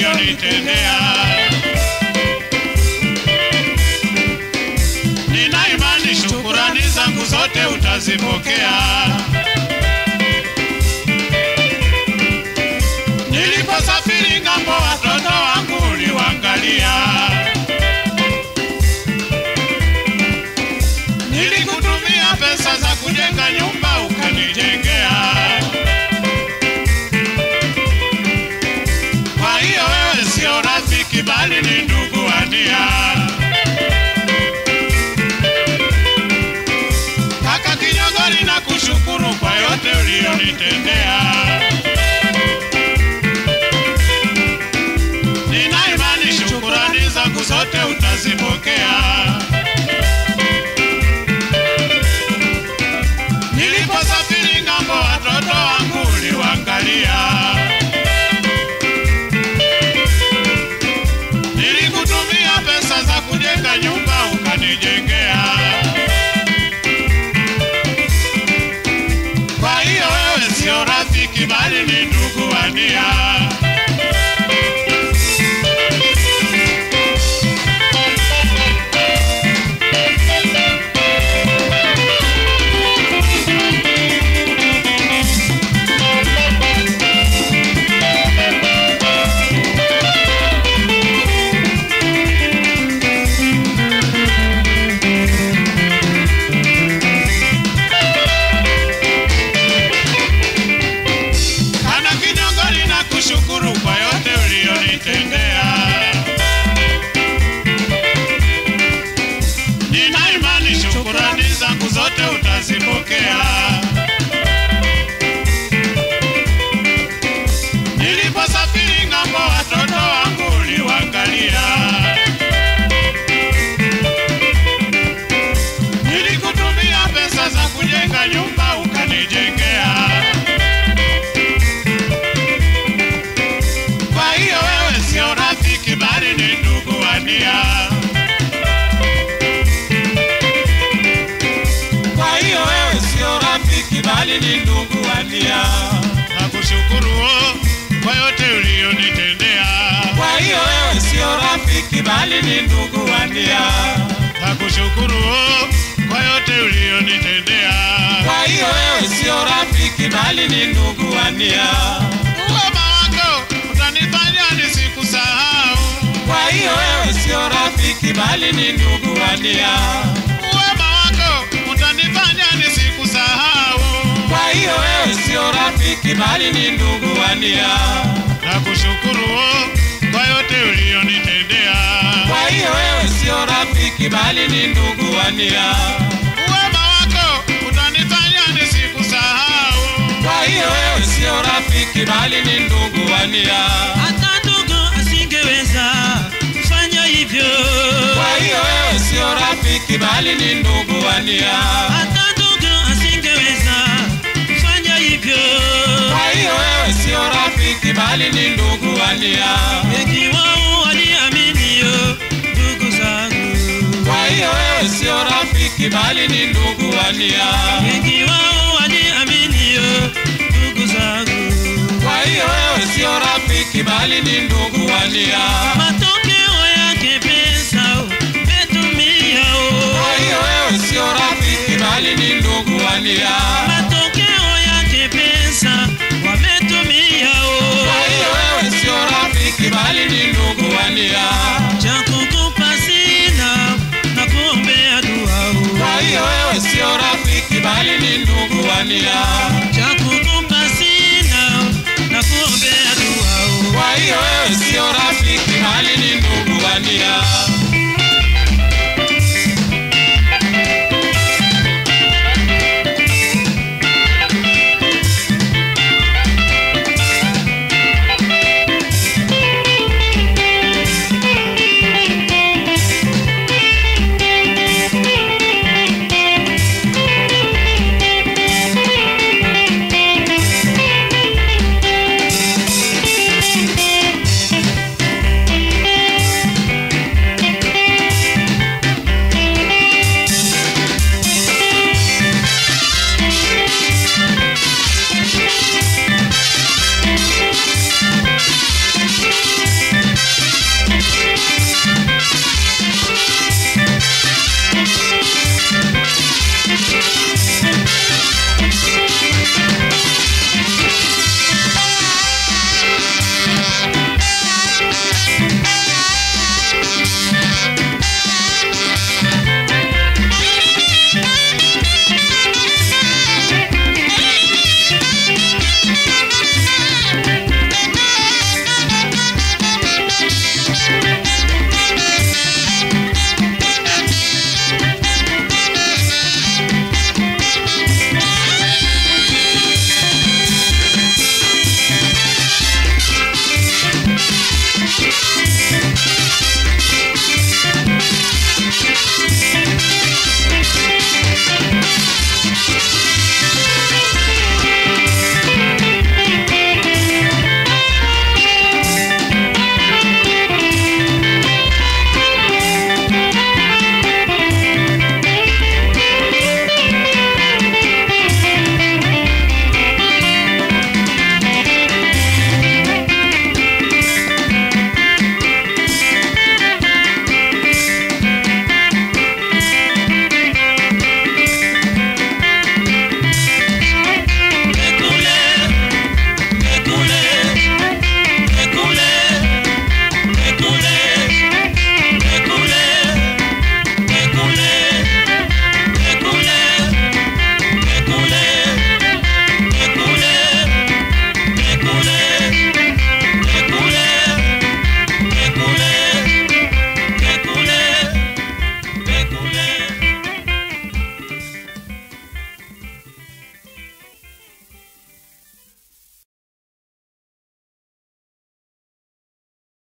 ulionitendea. Nina imani shukurani zangu zote utazipokea. Niliposafiri ng'ambo, watoto wangu uliwaangalia. Nilikutumia pesa za kujenga nyumba ukanijengea. Kwa hiyo wewe sio rafiki bali ni ndugu wa nia. Kaka Kinyongori na kushukuru kwa yote uliyonitendea. Nina imani shukurani zangu zote utazipokea. Niliposafiri ng'ambo, watoto wangu uliwaangalia. Nilikutumia pesa za kujenga nyumba ukanijengea. Kwa hiyo wewe sio rafiki bali ni ndugu wa nia. Kana Kinyongori na kushukuru kwa yote uliyonitendea. Nina imani shukurani zangu zote utazipokea. Niliposafiri ng'ambo, watoto wangu uliwaangalia. Nilikutumia pesa za kujenga nyumba ukanijengea. Kwa hiyo wewe sio rafiki bali ni ndugu wa nia. Kwa hiyo wewe sio rafiki bali ni ndugu wa nia. Nakushukuru oh, kwa yote uliyonitendea. Kwa hiyo wewe sio rafiki bali ni ndugu wa nia. Nakushukuru oh, kwa yote uliyonitendea. Kwa hiyo wewe sio rafiki bali ni ndugu wa nia. Uwema wako utanifanya nisikusahau. Kwa hiyo wewe sio rafiki bali ni ndugu wa nia. Uwema wako utanifanya nisikusahau. Kwa hiyo wewe sio rafiki bali ni ndugu wa nia. Nakushukuru oh, kwa yote uliyonitendea. Kwa hiyo wewe sio rafiki bali ni ndugu wa nia. Uwema wako utanifanya nisikusahau. Kwa hiyo wewe sio rafiki bali ni ndugu wa nia. hata ndugu asingeweza kufanya hivyo, Kwa hiyo wewe sio rafiki bali ni ndugu wa nia. hata ndugu asingeweza kufanya hivyo. Kwa hiyo wewe sio rafiki bali ni ndugu wa nia. Wengi wao waliaminio ndugu zangu, Kwa hiyo wewe sio rafiki bali ni ndugu wa nia. wengi wao waliaminio ndugu zangu, Kwa hiyo wewe sio rafiki bali ni ndugu wa nia. matokeo yake pesa umetumia Kwa hiyo wewe sio rafiki bali ni ndugu wa nia. matokeo yake pesa wametumia Kwa hiyo wewe sio rafiki bali ni ndugu wa nia. cha kukupa sina na kuombea dua Kwa hiyo wewe sio rafiki bali ni ndugu wa nia. cha kukupa sina na kuombea dua Kwa hiyo wewe sio rafiki bali ni ndugu wa nia.